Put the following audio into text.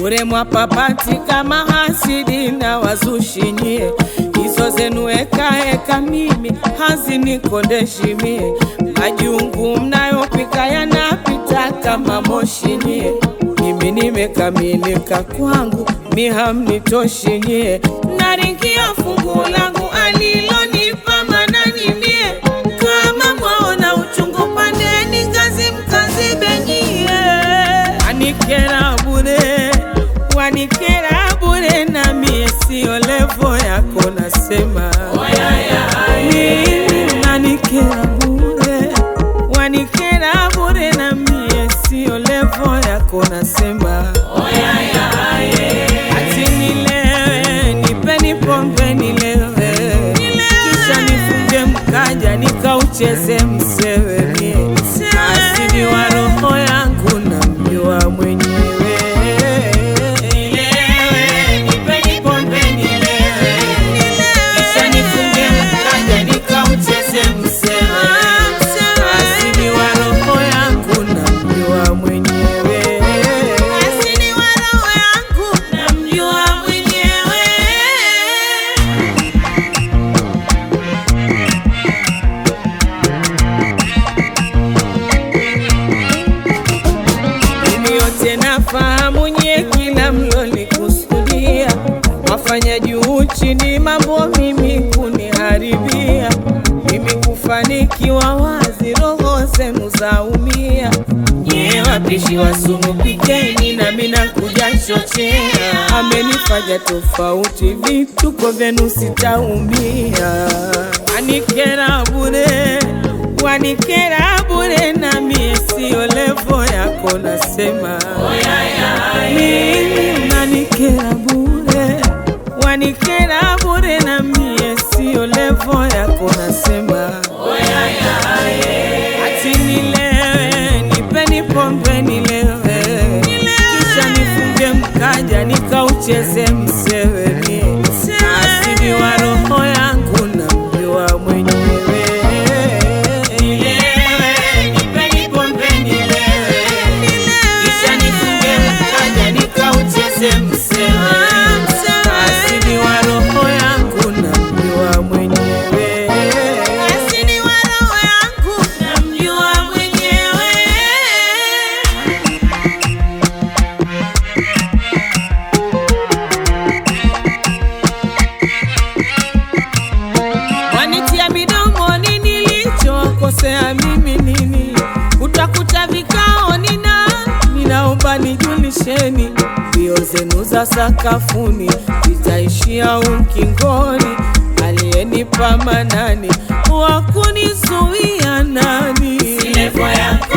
bure mwapapati kama hasidi na wazushinyie hizo zenu ekaeka mimi hazinikondeshi mie majungu mnayopika yanapita kama moshinyie mimi nimekamilika kwangu mi hamnitoshi nyie naringia fungu langu alilonipa manani mie kama mwaona uchungu pandeni ngazi mkazibenyie wanikera bure wanikera bure na mie sio levo yako nasema mimi nanikera bure wanikera bure na mie sio levo yako nasema ati nilewe nipeni pombe nilewe kisha nifunge mkaja nikaucheze msewe mie asili wa roho yangu na mjua mwenyewe Nilewe, nipeni pombe nilewe. Kisha nifunge mkaja nikaucheze msewe asili wa roho yangu na mjua mwenyewe asili wa roho yangu na mjua mwenyewe Mimi yote nafahamu nye kila mlolikusudia wafanya juu chini mambo mimi kuniharibia mimi kufanikiwa wazi roho zenu zaumia nye wapishi wa sumu pikeni na mina kuja chochea amenifanya tofauti vituko vyenu sitaumia anikera bure wanikera bure na mie sio levo yako nasema mimi unanikera bure wanikera bure na mie sio levo yako nasema ati nilewe nipeni pombe nilewe kisha nifunge mkaja nikaucheze msewe mie asili wa roho yangu na mjua mwenyewe Nilewe, nipeni pombe nilewe kisha nifunge mkaja nikaucheze msewe asili wa roho yangu na mjua mwenyewe asili wa roho yangu na mjua mwenyewe wanitia midomoni nilichokosea mimi nini utakuta vikao nina ninaomba nijulisheni mbio zenu za sakafuni zitaishia ukingoni aliyenipa manani wakunizuia nani Levo yako